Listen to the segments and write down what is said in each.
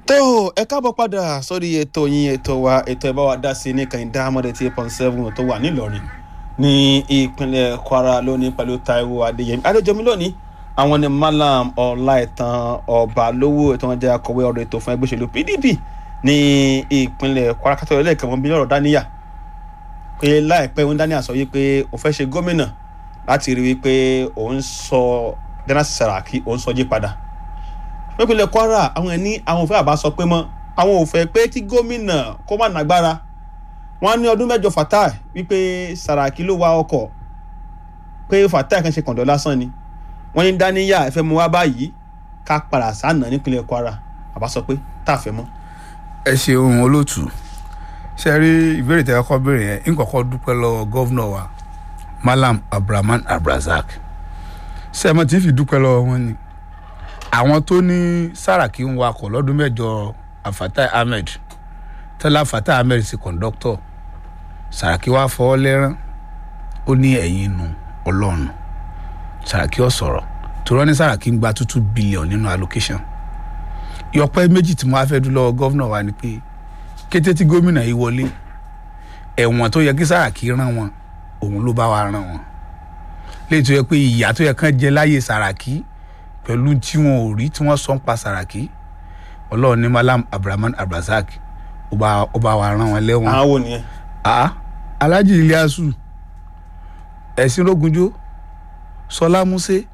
tó ẹ káàbọ̀ padà sórí ètò yín ètò wa ètò ẹ̀ bá wa dá sí ní kàìndá amọ̀dé tí eight point seven tó wà nílọrin ní ìpínlẹ̀ kwara lónìí pẹ̀lú taiwo adéyẹmí adéjọmí lónìí àwọn ni malam ọláìtàn ọbalówó ètò wọn jẹ́ akọ̀wé ọ̀rọ̀ ètò fún ẹgbẹ́ òṣèlú pdp ní ìpínlẹ̀ kwara kátó ẹlẹ́ẹ̀kan wọn bí lọ́rọ̀ dáníyà pé láìpẹ́ òun dáníyà sọ wípé òun fẹ́ ṣe gómìnà láti rí wípé òun sọ jẹ́nàsì sàràkí òun sọ jí padà pípínlẹ̀ kwara àwọn ẹni àwọn òfin àbá sọ pé mọ́ àwọn ò fẹ́ pé kí gómìnà kó má nàgbára wọ́n ní ọdún mẹ́jọ fatai wípé sàràkí ló wa ọkọ̀ pé fatai kan ṣe kọ̀ǹdọ̀ lásán ni wọ́n ní dáníyà ẹ̀fẹ́ mu wá báyìí ká padà sànà nípínlẹ̀ kwara àbá sọ pé tá a fẹ́ mọ́. ẹ ṣeun olóòtú ṣe rí ìbéèrè tẹ kọ́kọ́ béèrè yẹn ń kọ́kọ́ dúpẹ́ lọ́wọ́ gọ́vnọ̀ wa malam abdulrahman abdulrasaq ṣe mo ti fi dúpẹ́ lọ́wọ́ wọn ni àwọn tó ní sàràkí ń wakọ̀ lọ́dún mẹ́jọ afatai ahmed tẹ́lá afatai ahmed sí kọ̀ńdọ́tọ̀ sàràkí wá fọwọ́ lẹ́rán ó ní ẹ̀yìn nu ọlọ́run sàràkí ọ̀ sọ̀rọ̀ tòrọ́ ní sàràkí ń gba two two billion nínú allocation ìyọpẹ́ méjì tí mo wá fẹ́ dún lọ́wọ́ gọ́vnọ̀ wa ni pé kété tí gómìnà yìí wọlé ẹ̀wọ̀n tó yẹ kí sàràkí rán wọn òun ló bá wa rán wọn léyìí tó yẹ pé ìyá tó yẹ kán jẹ láyé sàràkí pẹ̀lú tí wọn ò rí tí wọ́n sọ ń pa sàràkí ọlọ́run ní malam abdulrahman abdulrasaq ó bá ó bá wa rán wọn lẹ́wọ̀n àwọn wo nìyẹn. ah alhaji iliasu ẹ̀sìn rogunjo sọlá músẹ́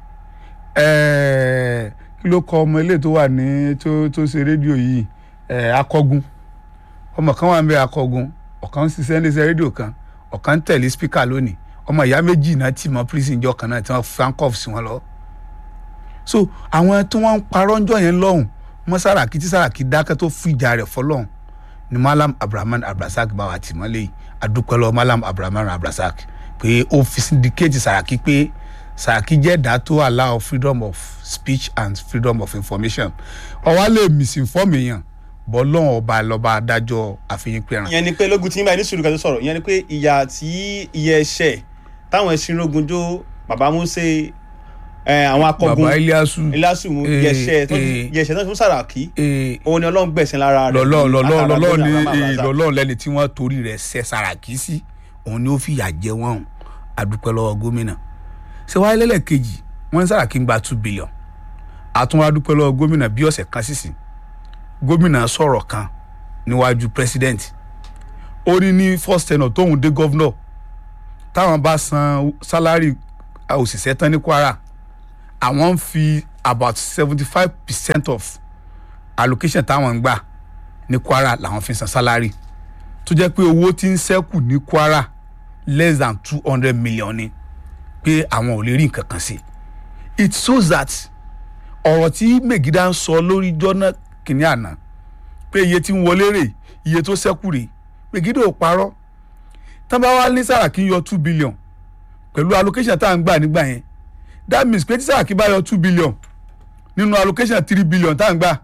ẹ̀ẹ́ kí ló kọ ọmọ ilé tó wà ní tó tó ṣe rédíò yìí ẹ̀ẹ́ akọgun ọmọ kan wà ń bẹ akọgun ọ̀kan ń ṣiṣẹ́ ní iṣẹ́ rédíò kan ọ̀kan ń tẹ̀lé spíkà lónìí ọmọ ìyá méjì náà tì mọ́ prison jọ kan náà tí wọ́n fankọ́f sí wọn lọ. so àwọn tí wọ́n ń parọ́ ńjọ́ yẹn lọ́hùn mọ́ sàràkí tí sàràkí dákẹ́ tó fìjà rẹ̀ fọlọ́hùn ni malam abdulrahman abdulrasaq bá wa tì mọ́lẹ̀ yìí adúpẹ́ lọ malam abdulrahman abdulrasaq pé ó fi síndíkéètì sàràkí pé sàràkí jẹ́ ẹ̀dá tó allow freedom of speech and freedom of information ọwọ́ lè misinform èèyàn bọ́ lọ́wọ́ ọba lọ́ba adájọ́ àfihàn pẹ̀ràn. ìyẹn ni pé lógun tí ń báyìí ní sùúrù kan tó sọ̀rọ̀ ìyẹn ni pé ìyà tí iye ẹ̀ṣẹ̀ táwọn ẹ̀sìn rogunjó bàbá múṣe àwọn akọgun baba iliasu ilásù mú Eh, yẹ̀ṣẹ̀ tó eh. yẹ̀ṣẹ̀ náà fún sàràkí eh, òun ni ọlọ́run gbẹ̀sìn lára rẹ̀ lọ́lọ́ lọ́lọ́ àtàrà lọ́lọ́ lórí ni àwọn eh, àbàzà. lọ́lọ́ lẹ́ni tí wọ́n torí rẹ̀ ṣe sàràkí sí òun ni ó fìyà jẹ wọ́n o àdúpẹ́ lọ́wọ́ gómìnà ṣé wáyé lẹ́lẹ́kejì wọ́n ní sàràkí ń gba two billion àtúnwá dúpẹ́ lọ́wọ́ gómìnà bí ọ̀sẹ̀ kan sísìn gómìnà sọ̀rọ̀ kan níwájú president ó ní ní first tenor tóun dé governor táwọn bá san salary òṣìṣẹ́ tán ní kwara àwọn ń fi about seventy five percent of allocation táwọn ń gbà ní kwara làwọn fi san salary tó jẹ́ pé owó tí ń ṣẹ́kù ní kwara less than two hundred million ni pé àwọn ò lè rí nǹkan kan sí it shows that ọ̀rọ̀ tí megida ń sọ lórí jọ́nà kìíní àná pé iye tí ń wọlé rè iye tó ṣẹ́kù rè megida ò parọ́ tán bá wá ní sàràkí yọ two billion pẹ̀lú allocation tá à ń gbà nígbà yẹn that means pé tí sàràkí bá yọ two billion nínú allocation three billion tá à ń gbà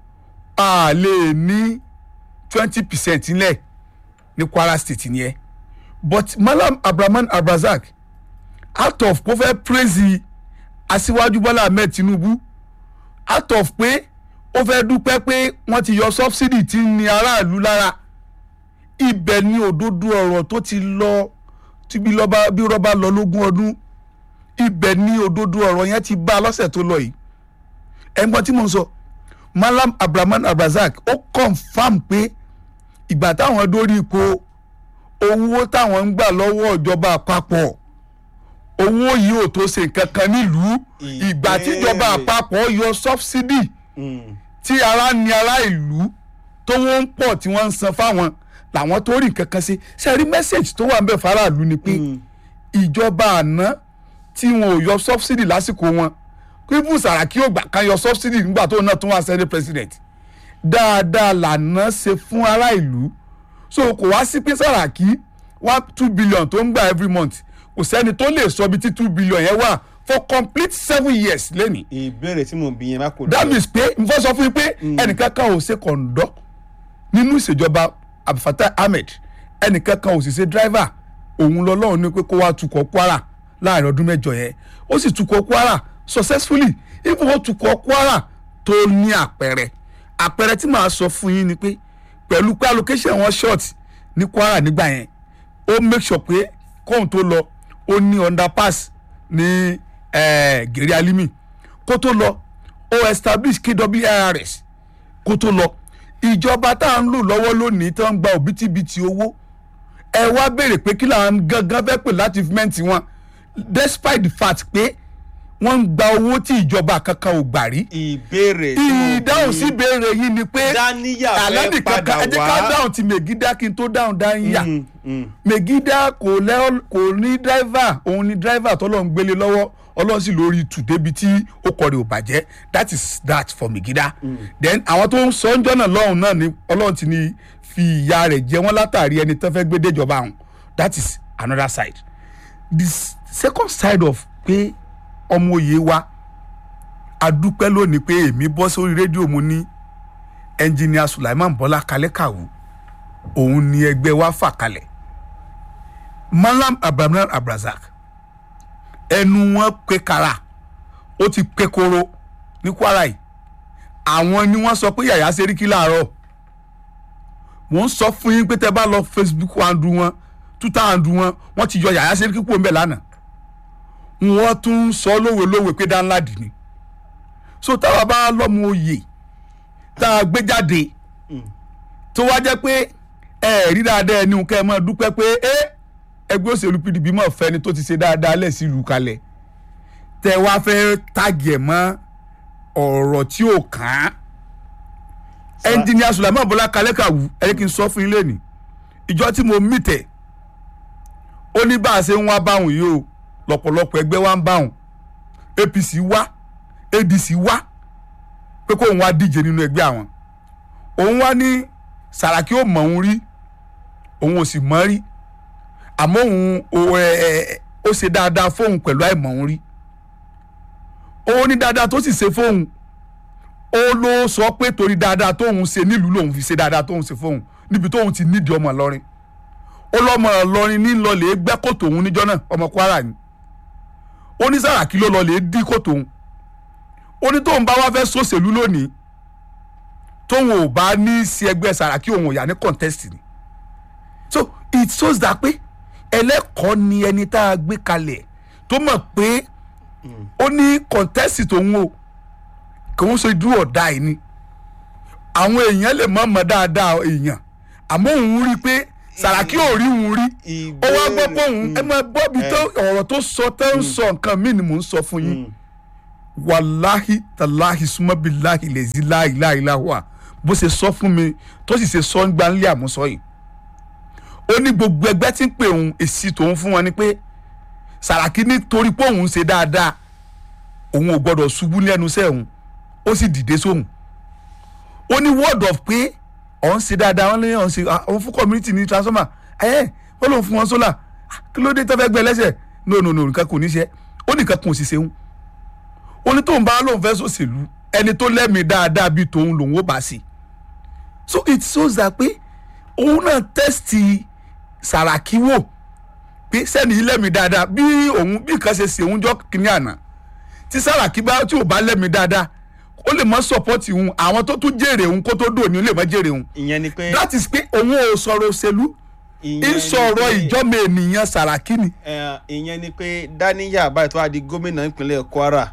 a lè ní twenty percent nílẹ̀ ní kwara state nìyẹn but malam abdulrahman abdulrasaq out of kó fẹ́ praise aṣíwájú bọ́lá ahmed tinubu out of pé ó fẹ́ dúpẹ́ pé wọ́n ti yọ subsidy tí ń ní aráàlú lára ibẹ̀ ni òdodo ọ̀rọ̀ tó ti lọ tí bí lọ́ba bí rọ́bà lọ lógún ọdún ibẹ̀ ni òdodo ọ̀rọ̀ yẹn ti bá a lọ́sẹ̀ tó lọ yìí ẹ̀gbọ́n tí mo ń sọ malam abdulrahman abdulrasaq ó confam pé ìgbà táwọn dórí ipò owó táwọn ń gbà lọ́wọ́ ìjọba àpapọ̀ owó yìí ò tó ṣe nǹkan kan nílùú ìgbà tíjọba Ìbéèrè. àpapọ̀ yọ subsidy Mm. tí ara ní ará ìlú tó wọ́n ń pọ̀ tí wọ́n ń san fáwọn làwọn tó rí nǹkan kan sí ṣe rí mẹ́sẹ̀gì tó wà ń bẹ̀ faraàlú ni pé Mm. ìjọba àná tí wọn ò yọ subsidy lásìkò wọn kíbù sàràkí ò gbà kan yọ subsidy nígbà tó náà tún wá senate president dáadáa lànà ṣe fún ará ìlú so kò wá sí pé sàràkí wá two billion tó ń gbà every month kò sẹ́ni tó lè sọ bí tí two billion yẹn wà for complete seven years lẹ́nìí ìbéèrè tí mò ń bí yẹn má kò that means pé n fọ́ sọ fún yín pé ẹnìkan kan ò ṣe kọ̀ǹdọ́ nínú ìṣèjọba abdulfatai ahmed ẹnìkan kan ò sì ṣe driver òun lọ́lọ́run ní pé kó wá tukọ̀ kwara láàrin ọdún mẹ́jọ yẹn ó sì tukọ̀ kwara successfully even ó tukọ̀ kwara tó ní àpẹẹrẹ àpẹẹrẹ tí màá sọ fún yín ni pé pẹ̀lú pé allocation wọn short ní kwara nígbà yẹn ó make sure pé kóhun tó lọ ó ní underpass ní eh, gèrè alimi kó tó lọ ó establish kwrs kó tó lọ ìjọba tá à ń lò lọ́wọ́ lónìí tó ń gba òbítíbitì owó ẹ wá béèrè pé kí làwọn gangan fẹ́ pè láti fímẹ́ǹtì wọn despite the fact pé wọ́n ń gba owó tí ìjọba kankan ò gbà rí ìbéèrè tí mo ìdáhùn bí sí ìbéèrè yìí ni pé Dáníyà fẹ́ àlẹ́bí padà kankan ẹ jẹ́ ká wá. dáhùn ti mègídá kí n tó dáhùn dáníyà Mm, mm. mègídá kò lẹ́ kò ní dráìvà òun ni dráìvà tọ́lọ́ ń gbélé lọ́wọ́ ọlọ́run sì lórí tù débi tí ó kọrin ò bàjẹ́ that is that for mègídá then àwọn tó ń sọ ń jọ́nà lọ́hùn náà ni ọlọ́run ti ní fi ìyá rẹ̀ jẹ wọ́n látàrí ẹni tó fẹ́ gbé déjọba àwọn that is another side the s- second side of pé ọmọ òye wa adúpẹ́ lónìí pé èmi bọ́ sórí rédíò mo ní ẹnjìníà Sulaiman Bọ́lá Kalẹ́kàwù òun ni ẹgbẹ́ wa fà kalẹ̀ Malam Abraham Abrazak ẹnu wọn pé kara ó ti pé koro ní Kwara yìí àwọn ni wọ́n sọ pé Yàyà Sẹ́ríkì láàárọ̀ wọ́n sọ fún yín pé tẹ́ bá lọ Facebook handle wọn Twitter handle wọn wọ́n ti yọ Yàyà Sẹ́ríkì kúrò ńbẹ̀ lánàá wọ́n tún ń sọ lówe lówe pé dáńláàdì ni so táwa bá lọ́mọ oyè tá a gbé jáde tó wá jẹ́ pé ẹ rí dáadáa ẹni nǹkan ẹ máa dúpẹ́ pé ẹ ẹgbẹ́ òṣèlú PDP mọ̀ fẹ́ni tó ti ṣe dáadáa lẹ̀ sí ìlú kalẹ̀ tẹ wá fẹ́ tàgì ẹ̀ mọ́ ọ̀rọ̀ tí ò kàn án ẹnjìníà Sulaiman Bọ́lá Kalẹ́kàwù ẹni kí n sọ fún yín lẹ́nìí ìjọ tí mo mì tẹ̀ ó ní bá a ṣe ń wá báwọn yìí o lọ́pọ̀lọpọ̀ ẹgbẹ́ wa ń báwọn APC wá ADC wá pé kóun wá díje nínú ẹgbẹ́ àwọn òun wá ní Sàràkí ò mọ̀ òun rí òun ò sì mọ̀ rí àmọ́ òun ò, ẹ, ẹ, ó ṣe dáadáa fóun pẹ̀lú àìmọ̀ òun rí òun ní dáadáa tó sì ṣe fóun ó ló sọ pé torí dáadáa tóun ṣe nílùú lòun fi ṣe dáadáa tóun ṣe fóun níbi tóun ti nídìí ọmọ Ìlọrin ó lọ́mọ Ìlọrin ní lọlẹ gbẹ́ kòtò òun níjọ́ náà ọmọ Kwara ni ó ní Sàràkí ló lọlẹ dí kòtò òun ó ní tóun bá wá fẹ́ sòṣèlú lónìí tóun ò bá ní sí ẹgbẹ́ Sàràkí òun ò yà ní contest ni so it shows that pé ẹlẹ́kọ̀ọ́ ni ẹni tá a gbé kalẹ̀ tó mọ̀ pé ó ní contest tòun o kò ń ṣe dúró ọ̀dà yìí ni àwọn èèyàn lè mọ̀ mọ̀ dáadáa èèyàn àmọ́ òun rí i pé Sàràkí ò rí òun rí ó wá gbọ́ pé òun ẹ máa gbọ́ bí tó ọ̀rọ̀ tó sọ tẹ́ ń sọ nǹkan míì ni mò ń sọ fún yín wàláhì tàláhì súnmọ́bìláhì lèzi láìláìláhùà bó ṣe sọ fún mi tó sì ṣe sọ ń gba nílé àmúsọ yìí ó ní gbogbo ẹgbẹ́ tí ń pè òun èsì tòun fún wọn ni pé Sàràkí nítorí pé òun ṣe dáadáa òun ò gbọdọ̀ ṣubú lẹ́nu iṣẹ́ òun ó sì dìde sóhun ó ní word of pé òun ṣe dáadáa wọn lé òun ṣe òun fún community ní transformer ẹ wọn lòun fún wọn solar kí ló dé tó fẹ́ gbẹ lẹ́sẹ̀ no no no nǹkan kò ní ṣe ó nìkan kò sì ṣeun ó ní tóun bá lóun fẹ́ sòṣèlú ẹni tó lẹ́mìí dáadáa bíi tòun lòun ó bá sí so it shows that pé òun náà tẹ́sítì Sàràkí wò pé sẹ́ni yìí lẹ́mìí dáadáa bí òun bí nǹkan ṣe ṣe òun jọ kínní àná tí Sàràkí bá tí ò bá lẹ́mìí dáadáa ó lè mọ sọpọ́tì òun àwọn tó tún jèrè òun kó tó dò ní ó lè mọ jèrè òun ìyẹn ni pé that is pé òun ò sọ̀rọ̀ òṣèlú ìyẹn ń sọ̀rọ̀ ni pé- ìjọ́mọ ènìyàn Sàràkí ni Eh, ìyẹn ni pé Dáníyà báyìí tó wá di gómìnà ìpínlẹ̀ Kwara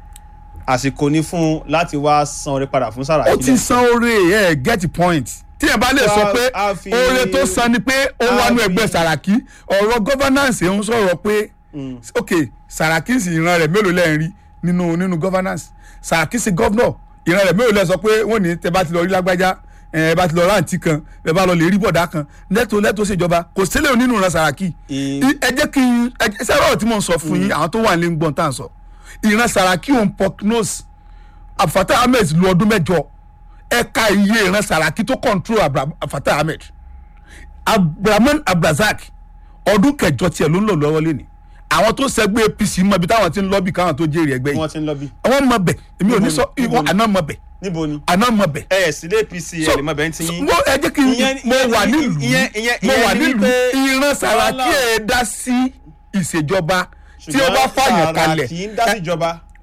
àsìkò ní fún un láti wá san orí padà fún Sàràkí ó ti san oore ẹ get the point tí ẹ bá lè sọ pé A- a fi- oore tó san ni pé ó a wà nú fi- ẹgbẹ́ Sàràkí ọ̀rọ̀ governance ń sọ̀rọ̀ pé Mm. ok Sàràkí sì ìran rẹ̀ mélòó lẹ́yìn rí nínú nínú governance Sàràkí sì governor ìran rẹ̀ mélòó lẹ́ sọ pé wọ́n ní tẹ bá ti lọ rí lágbájá ẹ bá ti lọ rántí kan ẹ bá lọ lè rí bọ̀dá kan lẹ́tọ̀ lẹ́tọ̀ ṣèjọba kò sílẹ̀ nínú ìran Sàràkí Ì- I- ẹ jẹ́ kí n ẹ jẹ́ sẹ́rọ̀ tí mo ń sọ fún yín àwọn tó wà ní gbọ̀n tá à ń sọ ìran Sàràkí òun prognose Abdulfatah Ahmed lu ọdún mẹ́jọ ẹ̀ka iye ìran Sàràkí tó control Abra- Abdulfatah Ahmed Abdulrahman Abdulrazak ọdún kẹjọ tiẹ̀ ló ń lò lọ́wọ́ lẹ́ni àwọn tó sẹ́gbẹ́ APC mọ ibi táwọn ti ń lọ́bì káwọn tó jèrè ẹgbẹ́ yìí wọ́n ti ń lọ bí. àwọn mọ bẹ̀ èmi ò ní sọ Níbo ni? ìwọ àná mọ bẹ̀ níbo ni. àná mọ bẹ̀ ẹ ẹ̀ sílé APC ẹ̀ lè mọ bẹ́ẹ̀ ti so, yín. mo ẹ jẹ́ kí n Ìyẹn- mo ìyẹn- wà ìyẹn- nílùú ìyẹn- ìyẹn- mo ìyẹn wà ni nílùú wípé ìran Sàràkí wàhálà- ẹ̀ dá sí ìṣèjọba tí ó Ṣùgbọ́n bá fàyàn kalẹ̀ Sàràkí ń dá síjọba.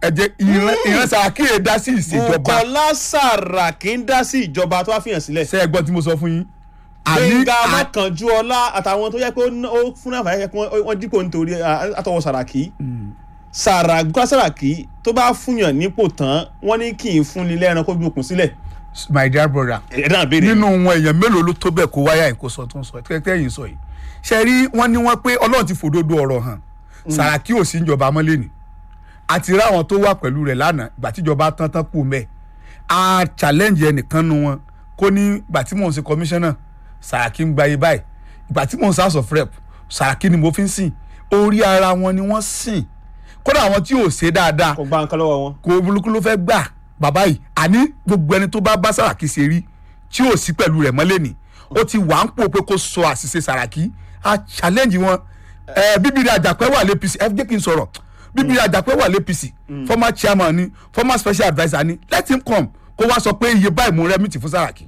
ẹ jẹ́ ìran ìran Sàràkí yẹn dá sí ìṣèjọba Bukola Saraki ń dá sí ìjọba tó wá fìyàn sílẹ̀ ṣe é gbọ́ tí mo sọ fún yín. Gbẹ̀ngà à- Mákànjúọlá àtàwọn tó yẹ pé ó ná- ó fún náà fàyẹ pé wọ́n- wọ́n dípò nítorí à, àtọwọ́ Saraki Sàrà Bukola Saraki tó bá fúnyàn nípò tán wọ́n ní kì í fúnni lẹ́ran kó gbókun sílẹ̀ my dear brother ẹ̀ náà béèrè nínú wọn èèyàn mélòó ló tó bẹ́ẹ̀ kó wáyà yìí kó sọ tó ń sọ tẹ́tẹ́ yìí ń sọ yìí ṣe rí wọn ní wọn pé ọlọ́run ti fòdodo ọ̀rọ̀ hàn Sàràkí ò sí ìjọba mọ́lẹ̀ ni àti ráwọn tó wà pẹ̀lú rẹ̀ lánàá ìgbà tíjọba tán tán kú mẹ́ a challenge ẹnìkan nu wọn kó ní ìgbà tí mò ń ṣe commissioner Sàràkí ń gba iye báyìí ìgbà tí mò ń ṣe house of rep Sàràkí ni mo fi ń sìn orí ara wọn ni wọ́n sìn kódà àwọn tí ò ṣe dáadáa kò gba nǹkan lọ́wọ́ wọn. kò burúkú ló fẹ́ gbà bàbá yìí àní gbogbo ẹni tó bá bá Sàràkí ṣe rí tí ò sí pẹ̀lú rẹ̀ mọ́lẹ̀ ni ó ti wà ń pò pé kó sọ àṣìṣe Sàràkí a challenge wọn ẹ bíbélì àjàpẹ́ wà l'APC ẹ jẹ́ kí n sọ̀rọ̀ bíbélì àjàpẹ́ wà l'APC former chairman ni former special adviser ni let him come kó wá sọ pé iye báyìí mo rẹ́mìtì fún Sàràkí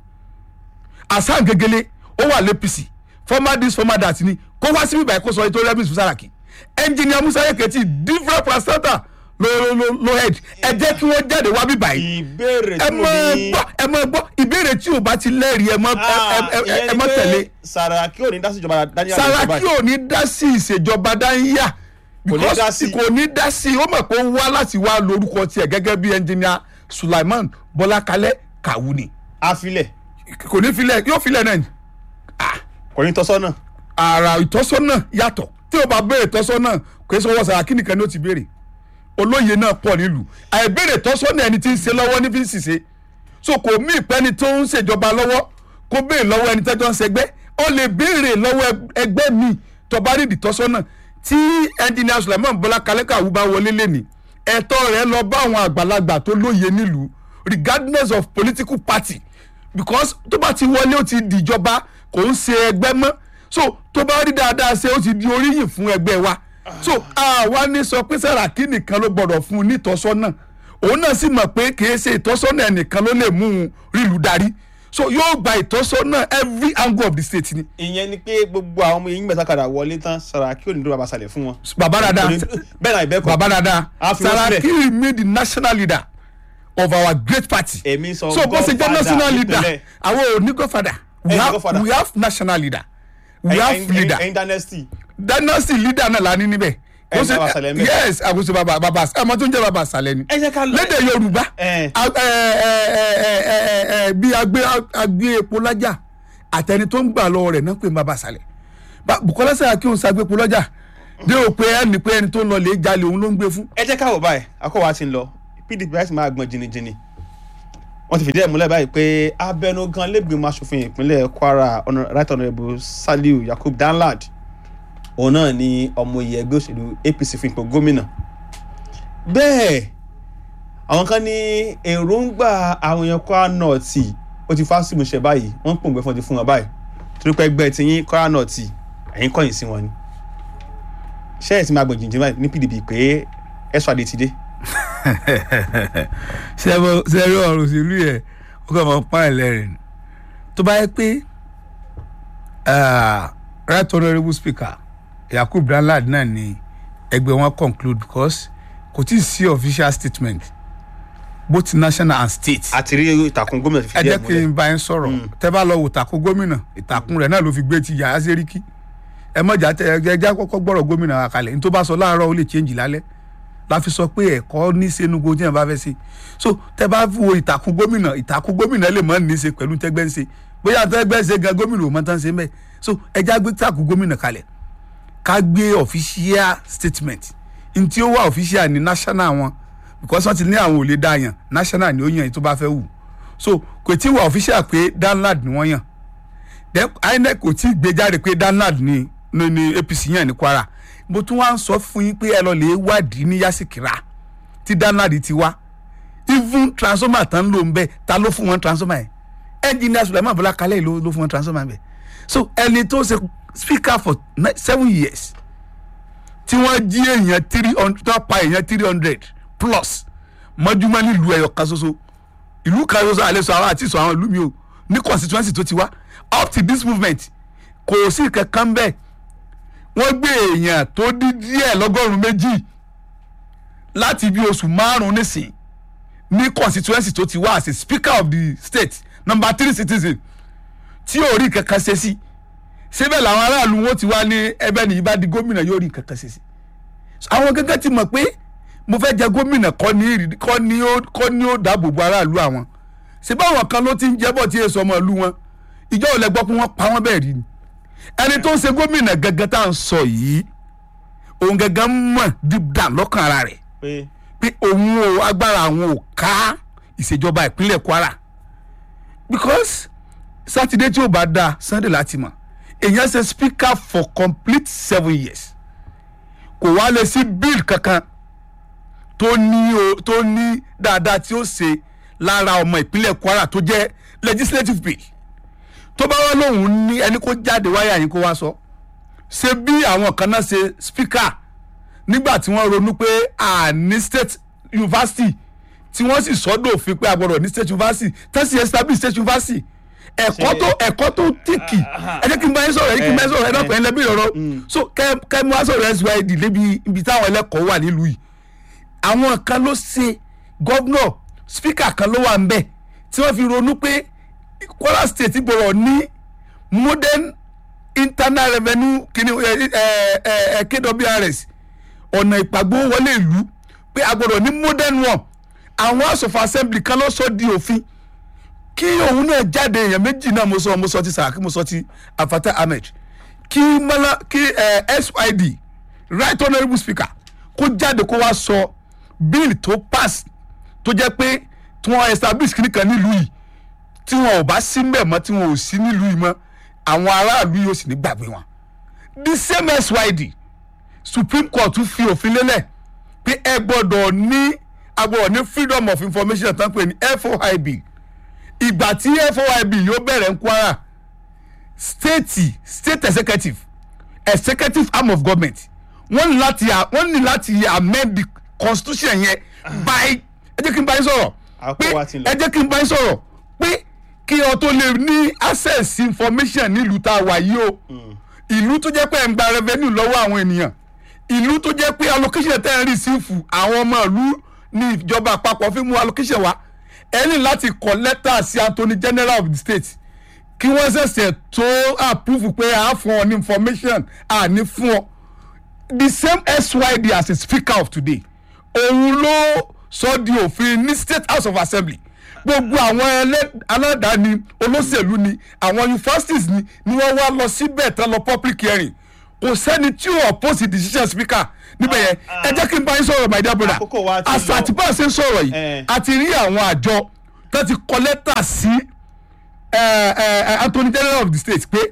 Hasan Gegele ó wà l'APC former this former that ni kó wá síbí báyìí kó sọ ètò rẹ́mìtì fún Sàràkí engineer Musa Yeketi different placenta lo lo lo head ẹ jẹ́ kí wọ́n jáde wá bí báyìí ìbéèrè ẹ tí mo mọ ní. gbọ́ ẹ mọ gbọ́ ìbéèrè tí o bá ti lẹ́rìí ẹ mọ ẹ ẹ ẹ ẹ mọ tẹ̀lé Saraki ò ní dá sí ìjọba Daniel Sàràkí ò ní dá sí ìṣèjọba dáńyà Kò ní dá sí. kò ní dá sí ó mọ̀ pé ó wá láti wá lórúkọ tiẹ̀ gẹ́gẹ́ bí ẹnjìníà Sulaiman Bọ́lákalẹ́ Kàwúni afilẹ̀ kò ní filẹ̀ yóò filẹ̀ náà ni kò ní tọ́sọ́nà ara ìtọ́sọ́nà yàtọ̀ tí o bá béèrè ìtọ́sọ́nà kò é sọ́wọ́ Sàràkí nìkan ní ó ti béèrè olóye náà pọ̀ nílùú àìbéèrè ìtọ́sọ́nà ẹni tí ń ṣe lọ́wọ́ ní fi ń ṣiṣẹ́ so kò mí ìpẹ́ni tó ń ṣèjọba lọ́wọ́ kó béèrè lọ́wọ́ ẹni tẹ́jọ́ ń ṣẹgbẹ́ ó lè béèrè lọ́wọ́ ẹgbẹ́ mi tó bá rí ìtọ́sọ́nà tí ẹnjìnìà Sulaiman Bọ́lá Kalẹ́kàwú bá wọlé lẹ́ni ẹ̀tọ́ rẹ̀ lọ bá àwọn àgbàlagbà tó lóye nílùú regardless of political party because tó bá ti wọlé ó ti dìjọba kò ń ṣe ẹgbẹ́ mọ́ so tó bá rí dáadáa ṣe ó ti di oríyìn fún ẹgbẹ́ wa so àwa ní sọ pé Sàràkí nìkan ló gbọ́dọ̀ fún un nítọ́sọ́nà òun náà sì mọ̀ pé kì í ṣe ìtọ́sọ́nà ẹnìkan ló lè mú un rílùú darí so yóò gba ìtọ́sọ́nà every angle of the state ni ìyẹn ni pé gbogbo àwọn ọmọ yìí mẹ́ta kadà wọlé tán Saraki ò ní dúró babalẹ̀ fún wọn. bàbá dáadáa Kò ní- bẹ́ẹ̀ náà ìbẹ́kọ̀ bàbá dáadáa A fi wọ́n Sàràkí remain the national leader of our great party èmi sọ so bó ṣe jẹ́ godfather national leader nípínlẹ̀. àwọn ò ní godfather we Ẹ ní have godfather. we have national leader we Ẹ̀yin- have ẹ̀yin- leader ẹ̀yin dynasty dynasty leader náà la ní níbẹ̀. Ẹ Ó ní ṣe- baba Sàlẹ̀ ńbẹ̀. yes àkóso baba baba ẹ mọ tó ń jẹ́ baba Sàlẹ̀ ni. ẹ jẹ́ ká lọ lédè Yorùbá Ẹ. a- ẹ- ẹ- ẹ- ẹ- ẹ- ẹ- bí agbé agbé epo lájà àtẹni tó ń gbà lọ́wọ́ rẹ̀ náà pé baba Sàlẹ̀ Ba- Bukola Saraki òun ṣàgbé epo lájà dé o pé ẹni pé ẹni tó ń lọ lè jalè òun ló ń gbé fún. ẹ jẹ́ ká wò báyìí akọ́wà ti ń lọ PDP láti máa gbọ́n jìnnìjìnnì wọ́n ti fìdí ẹ̀ múlẹ̀ báyìí pé abẹnugan lẹ́gbẹ̀mọ asòfin ìpínlẹ̀ Kwara Hon- right honourable Saliu Yakub Danlad òun náà ni ọmọ iye ẹgbẹ́ òṣèlú APC fún ipò gómìnà bẹ́ẹ̀ àwọn kan ní èròǹgbà àwọn èèyàn Kwara North ó ti fásitì ìmúṣẹ báyìí wọ́n ń pòǹgbẹ fún ti fún wọn báyìí torí pé ẹgbẹ́ tiyín Kwara North ẹ̀yìn kọ̀yìn sí wọn ni ṣé ẹ̀ ti máa gbọ̀n jìnjìn báyìí ní PDP pé ẹ̀ṣọ́ adé ti dé sẹ́rí ọ̀rọ̀ òṣèlú yẹn ó kàn máa ń pa ẹlẹ́rìn ni tó bá yẹ pé ah, right honourable speaker Yakub Danlad náà ni ẹgbẹ́ wọn conclude because kò tí ì sí official statement both national and state àti rí ìtàkùn gómìnà ti ẹ fìdí jẹ́ ẹ̀ kí múlẹ̀ n bá yín sọ̀rọ̀ tẹ́ bá lọ wò ìtàkùn gómìnà ìtàkùn rẹ̀ náà ló fi gbé ti yàrá sẹ́ríkì ẹ mọ̀jà tẹ ẹ jẹ́ kọ́kọ́ gbọ́rọ̀ gómìnà wa kalẹ̀ ní tó bá sọ láàárọ̀ ó lè change lálẹ́ la fi sọ pé ẹ̀kọ́ ní senugo tí yẹn bá fẹ́ ṣe so tẹ́ bá wo ìtàkùn gómìnà ìtàkùn gómìnà lè mọ́ ní í ṣe pẹ̀lú tẹ́gbẹ́ ń ṣe bóyá tẹ́gbẹ́ ń ṣe gan gómìnà ò mọ́ tán ṣe mẹ́ so ẹ já gbé ìtàkùn gómìnà kalẹ̀ ká gbé official statement n tí ó wà official ní national wọn because wọ́n ti ní àwọn ò lè dá yàn national ni ó yàn èyí tó bá fẹ́ wù so kò tí ì wà official pé Danlad ni wọ́n yàn then INEC kò tí ì gbé jáde pé Danlad ni ni ni APC yàn ní Kwara mo tún wá ń sọ fún yín pé ẹ lọ lè wádìí ní Yasikira tí Danlad ti wá even transformer tán ló ń bẹ ta ló fún wọn transformer yẹn engineer Sulaiman Bọ́lá Kalẹ́ ló ló fún wọn transformer bẹ so ẹni tó ṣe speaker for ni- seven years tí wọ́n jí èèyàn three hundred tí wọ́n pa èèyàn three hundred plus mọ́júmọ́ nílùú ẹ̀yọ̀ kan ṣoṣo ìlú kan ṣoṣo àlẹ́ sọ àwọn àti sọ àwọn ìlú mi o ní constituency tó ti wá up to this movement kò sí kankan bẹ́ẹ̀ wọ́n gbé èèyàn tó dí díẹ̀ lọ́gọ́rùn-ún méjì láti bí oṣù márùn-ún nísìn ní constituency tó ti wá as a speaker of the state number three citizen tí yóò rí kankan ṣe sí síbẹ̀ làwọn aráàlú wọn ti wá ní ẹbẹ̀ nìyí bá di gómìnà yóò rí kankan ṣe sí àwọn gẹ́gẹ́ ti mọ̀ pé mo fẹ́ jẹ gómìnà kọ́ ní ìrì- kọ́ ní ó kọ́ ní ó dáàbò bo aráàlú àwọn ṣé báwọn kan ló ti ń jẹ́bọ̀ tí èso ọmọ ìlú wọn ìjọ ò lẹ gbọ́ pé wọ́n pa wọ́n bẹ́ẹ̀ rí ni ẹni tó ń ṣe gómìnà gẹ́gẹ́ tá à ń sọ yìí òun gẹ́gẹ́ mọ̀ deep down lọ́kàn ara rẹ̀ pé pé òun ò agbára àwọn ò ká ìṣèjọba ìpínlẹ̀ Kwara because sátidé tí ó bá dáa Sunday láti mọ̀ èèyàn ṣe speaker for complete seven years kò wá lè sí bill kankan tó ní o tó ní dáadáa tí ó ṣe lára ọmọ ìpínlẹ̀ Kwara tó jẹ́ legislative bill tó bá wá lóun ní ẹni kó jáde wáyà yín kó wá sọ ṣe bí àwọn kan náà ṣe speaker nígbà tí wọ́n ronú pé a ní state university tí wọ́n sì sọ́dọ̀ òfin pé a gbọ́dọ̀ ní state university tẹ́sí establish state university ẹ̀kọ́ tó ẹ̀kọ́ tó tìkì ẹ jẹ́ kí n bá yín sọ̀rọ̀ ẹ jẹ́ kí n bá yín sọ̀rọ̀ ẹ náà pẹ̀lú ẹbí ọ̀rọ̀ so kẹ́ kẹ́ mú wá sọ̀rọ̀ SYD lébi ibi táwọn ẹlẹ́kọ̀ọ́ wà nílùú yìí àwọn kan ló ṣe gọ́vnọ̀ spíkà kan ló wà ń bẹ̀ tí wọ́n fi ronú pé Kwara state gbọ́dọ̀ ní modern internal revenue kini ẹ ẹ ẹ ẹ KWRS ọ̀nà ìpàgbọ́ wọlé ìlú pé a gbọ́dọ̀ ní modern one àwọn house of assembly kan ló sọ di òfin kí òun náà jáde èèyàn méjì náà mo sọ mo sọ ti Sàràkí mo sọ ti Afata Ahmed kí mọ́lá kí ẹ SYD right honourable speaker kó jáde kó wá sọ bill tó pass tó jẹ́ pé tí wọ́n establish kìnnì kan nílùú yìí tí wọn ò bá sí mbẹ̀ mọ́ tí wọn ò sí nílùú yìí mọ́ àwọn aráàlú yóò sì ní gbàgbé wọn the same SYD Supreme Court tún fi òfin lélẹ̀ pé ẹ gbọ́dọ̀ ní agbọ́dọ̀ ní freedom of information tán pé ní FOIB ìgbà tí FOIB yóò bẹ̀rẹ̀ ń Kwara state state executive executive arm of government wọ́n ní láti wọ́n ní láti amend the constitution yẹn by ẹ jẹ́ kí n bá yín sọ̀rọ̀ pé Àkókò wa ti lọ. ẹ jẹ́ kí n bá yín sọ̀rọ̀ pé kí ọ tó lè ní access information nílùú tá a wà yìí o ìlú tó jẹ́ pé ẹ̀ ń gba revenue lọ́wọ́ àwọn ènìyàn ìlú tó jẹ́ pé allocation tẹ́ ń receive àwọn ọmọ ìlú ní ìjọba àpapọ̀ fi mú allocation wá ẹ ní láti kọ lẹ́tà sí Attorney General of the state kí wọ́n ṣẹ̀ṣẹ̀ tó approve pé a fún ọ ní information a ní fún ọ the same SYD as a speaker of today òun ló sọ di òfin ní state house of assembly gbogbo àwọn ẹlẹ́- aládàáni olóṣèlú ni àwọn universities ni ni wọ́n wá lọ síbẹ̀ tán lọ public hearing kò sẹ́ni tí ò oppose the decision speaker níbẹ̀ yẹn ẹ jẹ́ kí n bá yín sọ̀rọ̀ my dear brother Àkókò wa ti lọ. àṣà àti bá a ṣe ń sọ̀rọ̀ yìí Eh. a ti rí àwọn àjọ tó ti kọ lẹ́tà sí eh, eh, Attorney General of the state pé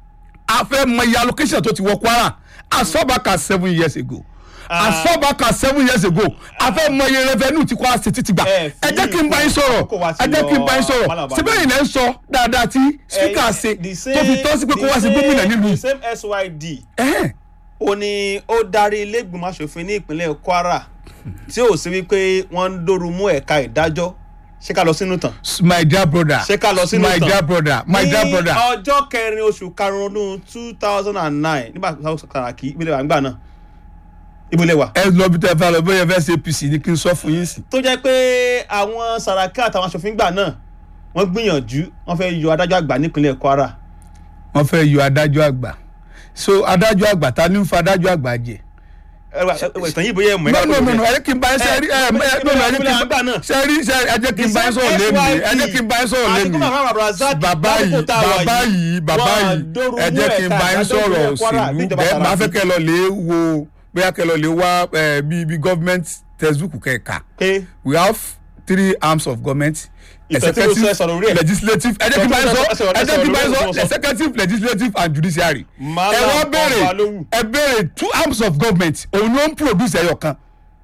a fẹ́ mọ iye allocation tó ti wọ Kwara as far back as seven years ago as far back as seven years ago a fẹ́ mọ iye revenue tí Kwara state ti gbà Eh, ẹ jẹ́ kí n bá yín àkókò wa sọ̀rọ̀ ti ẹ jẹ́ kí n bá yín lọ, sọ̀rọ̀ Malaba. síbẹ̀ yìí lẹ́ ń sọ dáadáa tí speaker ṣe the tó fi tọ́ sí pé kó wá sí the gómìnà same- nílùú the yìí. same SYD Ẹ̀hẹ́n. ó ní ó darí ilé ìgbìmọ̀ asòfin ní ìpínlẹ̀ Kwara tí ò sí wípé wọ́n ń dóoru mú ẹ̀ka ìdájọ́ ṣé ká lọ sínú tàn. my dear brother Ṣé ká lọ sínú my ìtàn? dear brother my dear brother ní ọjọ́ kẹrin oṣù karùn-ún ọdún two thousand and nine nígbà tó Sàràkí ìbílẹ̀ wà nígbà náà ìbílẹ̀ wà. ẹ lọ bí tẹ fẹ́ lọ bóyá ẹ fẹ́ ṣe APC ni kí n sọ fún yín sí. tó jẹ́ pé àwọn Sàràkí àtàwọn asòfin gbà náà wọ́n gbìyànjú wọ́n fẹ́ yọ adájọ́ àgbà nípínlẹ̀ Kwara. wọ́n fẹ́ yọ adájọ́ àgbà so adájọ́ àgbà ta ni ń fa adájọ́ àgbà jẹ. ẹ wá- ẹ wá ìtàn yìí bóyá ẹ̀ mọ̀ ẹ́ no ká no tó no no bẹ̀. ẹ jẹ́ kí n bá yín sẹ́ rí ẹ ẹ no no ẹ jẹ́ kí n bá ṣe rí ṣe ẹ jẹ́ kí n bá yín sọ̀rọ̀ lẹ́nu ẹ jẹ́ kí n bá yín sọ̀rọ̀ àti lẹ́nu gómìnà Muhammad Abdulrasaq bàbá yìí lásìkò tá a wà bàbá yìí bàbá wọ́n yìí dóoru ẹ mú jẹ́ kí n ẹ̀ka bá yín ìdájọ́ sọ̀rọ̀ ìpínlẹ̀ Kwara òṣèlú níjọba bẹ́ẹ̀ máa fẹ́ Sàràkí. kẹ́ lọ lè wo bóyá kẹ́ lọ lè wá ẹ, bí bí government textbook kẹ́ẹ̀ka pé we have three arms of government Ìtàn tí mo sọ ẹ sọ̀rọ̀ orí ẹ̀. legislative ẹ jẹ́ kí n bá yín sọ Ìtàn tí mo sọ ẹ ẹ jẹ́ kí n bá yín sọ̀rọ̀ sọ orí ẹ̀. executive legislative and judiciary Malam ẹ wá béèrè Ọbalóhùn. ẹ béèrè two arms of government òun ni ó ń produce ẹyọ kan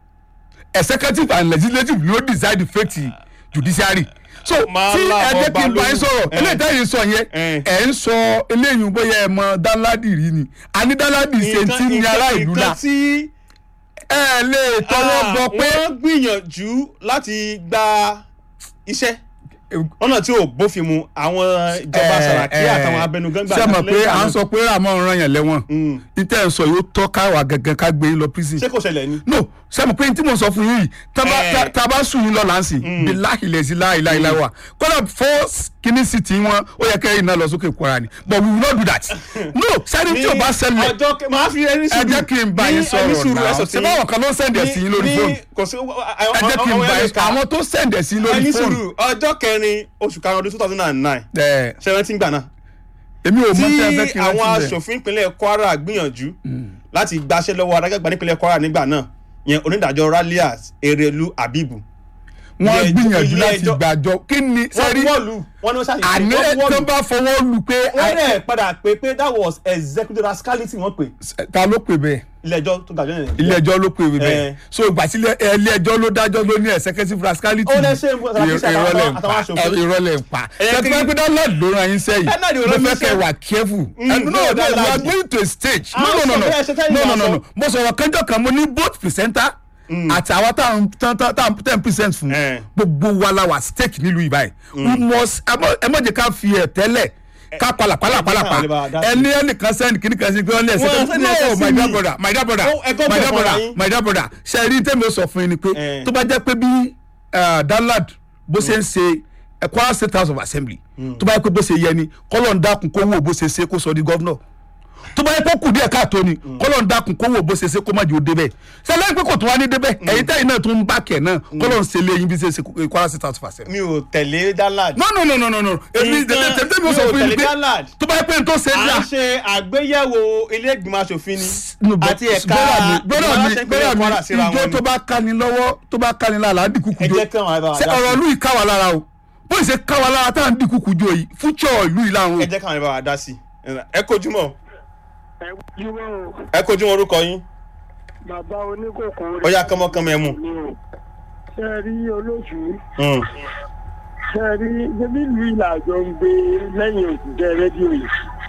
executive and legislative ló decide the fate judiciary so tí Malam ẹ jẹ́ kí n bá yín sọ̀rọ̀ Ọbalóhùn. eléyìí tẹ́yìn sọ yẹn Eh. ẹ̀ ń sọ eléyìí bóyá ẹ mọ dánládì rí ni àní dánládì ṣe ti ní ará ìlú la nǹkan tí ẹ lè tọwọ́ bọ pé wọ́n gbìyànjú láti gba iṣẹ́ ọ̀nà tí ò bófin mu àwọn ìjọba Sàràkí àtàwọn abẹnugan gbà ṣé mọ̀ pé lẹ́yìn à ń àná. sọ pé ramon ràn yàn lẹ́wọ̀n Mm. níta ẹ̀ sọ yóò tọ́ káwa gangan ká gbé yín lọ prison ṣé kò ṣẹlẹ̀ ni. no sẹ́mu pé tí mo sọ fún yín yìí tá bá- Eh. tá- tá a bá sùn yín lọ láǹsì bí láhìlẹ̀ sí láhìláhìlá wa kódà fọ́ kíní sí ti wọn ó yẹ kẹ́yìn náà lọ sókè kwara ni but we will not do that no sẹ́ni tí o bá ṣẹlẹ̀ ọjọ́ kẹ- máa fi ẹni ẹ sùúrù jẹ́ kí n bá yín ní ẹni sọ̀rọ̀ sùúrù náà ẹsọ̀ ṣé báwọn kan ló ń sẹ̀ǹdẹ̀ sí yín lórí fóònù kò sí ẹ jẹ́ kí n bá yín àwọn tó sẹ̀ǹdẹ̀ sí yín lórí ẹni fóònù sùúrù ọjọ́ kẹrin oṣù karùn-ún ọdún two thousand and nine ẹ ṣẹlẹ̀ tí ń gbà náà èmi ò mọ tí tí ẹ fẹ́ kí n àwọn rántí bẹ́ẹ̀ aṣòfin ìpínlẹ̀ Kwara gbìyànjú láti gbaṣẹ́ lọ́wọ́ adájọ́gba nípínlẹ̀ Kwara nígbà náà yẹn onídàájọ́ Raliat Erelu Abibu wọ́n ilé- gbìyànjú ilé láti ẹjọ́- gbàjọ kí ni wọ́n sẹ́rí wọ́ọ̀lù wọ́n ní wọ́n ṣàṣìṣe àní wọ́n tó wọ́ọ̀lù bá fọwọ́ lù pé wọ́n dẹ̀ padà pé pé that was executive rascality wọ́n pè ta ló pè bẹ́ẹ̀ ilé ẹjọ́ tó ga jọ nìyẹn. ilé ẹjọ́ ló pè Eh. bẹ́ẹ̀ so ìgbà tí ilé ilé ẹjọ́ ló dájọ́ ló ní executive rascality Ó lè ṣe nǹkan tàbí ṣe àtàwọn- ìrọ̀lẹ́ ń pa àtàwọn aṣòfin. ìrọ̀lẹ́ ń pa Ẹ yẹ kí- ṣètò pé dáńlọ́ọ̀dù ló ran yín sẹ́yìn Ẹ náà ni mo ọ̀rọ̀ mi fẹ́ kẹ́ ṣe. wà careful Mm, And no no, no that we are large. going to a stage no Àwọn no no no sọ̀rọ̀ ẹ̀ ṣe tẹ́yìn no no wá no sọ. no mo sọ̀rọ̀ kẹjọ kan mo ní both presenter àti àwa tá à ń ten percent fún Eh. gbogbo wa la wà stake nílùú ìbáyìí we must ẹ mọ- ẹ má jẹ́ ká fi ẹ̀ tẹ́lẹ̀ ká palàpalà palàpà ẹ bá wa dá sí. ẹni ẹnìkan sẹ́ni kìíní kan sí pé wọ́n ní ẹsẹ̀ Wọ́n kan sẹ́ni no ẹsẹ̀ sí my dear mi. brother my dear brother Ó, ẹ gbọ́ my bẹ̀ dear fúnra brother yín. my dear brother ṣe rí tẹ́mi ó sọ fún yín ni pé Eh. tó bá jẹ́ pé bí eh, danlad bó ṣe ń ṣe eh, Kwara State House of Assembly tó bá yẹ pé bó ṣe yẹ ni kọ́lọ̀ ń dákun kó wò bó ṣe ṣe kó sọ di gọ́vnọ̀ tó bá yẹ kó kù díẹ̀ káàtó ni kọ́lọ̀ ń dákun kó wò bó ṣe ṣe kó má jẹ́ ó débẹ̀ ṣe lẹ́yìn pé kò tún wá ní débẹ̀ ẹ̀yin tẹ́yìn náà tún ń bá kẹ̀ náà kọ́lọ̀ ń ṣe lé yín bí ṣe ṣe Kwara State House of Assembly. mi ò tẹ̀lé Danlad no no no no no no èmi Nǹkan- tẹ̀lé tẹ̀lé mi ò mi sọ ò fún yín tẹ̀lé pé Danlad. tó bá yẹ pé n tó ṣe é à dà ń ṣe àgbéyẹ̀wò ilé ìgbìmọ̀ aṣòfin ni No, but àti ẹ̀ka brother mi brother mi ìgbìmọ̀ brother mi Kwara síra ìjọ wọn tó ni bá kani lọ́wọ́ tó bá kani lára á di kúkú ẹ jó jẹ́ kí àwọn àbá wa ṣe dá ọ̀rọ̀ sí ìlú yìí ká wa lára o bó ṣe ká wa lára tá à ń di kúkú jó yìí fúchọ̀ ìlú yìí láwọn ẹ jẹ́ kí àwọn àbá wa dá sí ẹ kojúmọ́ ẹ wúwo o ẹ kojúmọ́ orúkọ yín bàbá oníkòkò ó yá kánmọ́kánmọ́ ẹ mú. ni o ṣe rí olóṣù Mm. ṣe rí ṣebí ìlú ìlàjọ ń gbé lẹ́yìn òṣìṣẹ́ rédíò yìí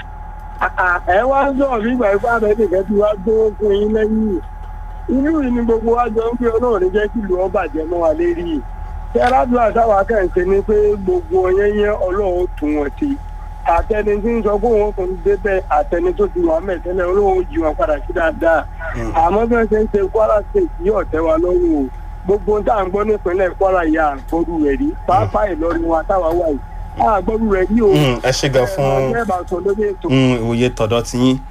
Àà, ẹ wá ń sọ̀rọ̀ nígbà ipá rẹ̀ nìkan tí wàá gbówó fún yín lẹ́yìn inú yìí ni gbogbo wa jọ ń gbé ọlọ́run jẹ́ kí ìlú ọba jẹ́ mọ́ wa lérí yìí ṣé aládùúrà táwa kẹ́hìntì ni pé gbogbo yẹnyẹn ọlọ́run tún wọn ti àtẹni tí ń sọ pé òun kò ní débẹ̀ àtẹni tó ti wà mẹ́tẹ́lẹ̀ olóhùn jí wọn padà sí dáadáa àmọ́ bí wọ́n ṣe ń ṣe Kwara State yóò tẹ́ wa lọ́rùn o gbogbo tá à ń gbọ́ nípínlẹ̀ Kwara yà àgbọ̀rù rẹ̀ rí pàápàá Ìlọrin wa táwa wà yìí àgbọ̀rù rẹ̀ rí o Mm, ẹ ṣe gan fún ẹ bá sọ lórí ètò. mm, ìwòye tọ̀dọ̀ ti yín.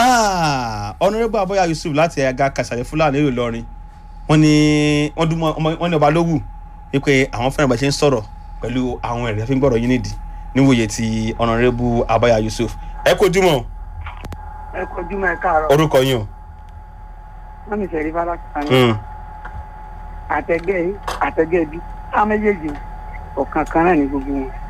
ọ̀nàrẹ́bù abọ́yá Yusuf láti ẹ̀ka kàṣàlẹ̀ Fúlàní èrò Ìlọrin wọ́n ní wọ́n dún mọ́ ọmọ- wọ́n ní ọba lówù wípé àwọn fẹ́ràn bá ṣe ń sọ̀rọ̀ pẹ̀lú àwọn ẹ̀rí fi ń gbọ́dọ̀ yín nídìí níwòye ti ọ̀nàrẹ́bù abọ́yá Yusuf ẹ kojúmọ́ ẹ kojú mọ ẹ káàárọ̀ orúkọ yín o. wọn mi sẹrí fara kan Mm. àtẹgẹ àtẹgẹ bí á méjèèjì ọ̀kan kan náà ní gbogbo wọn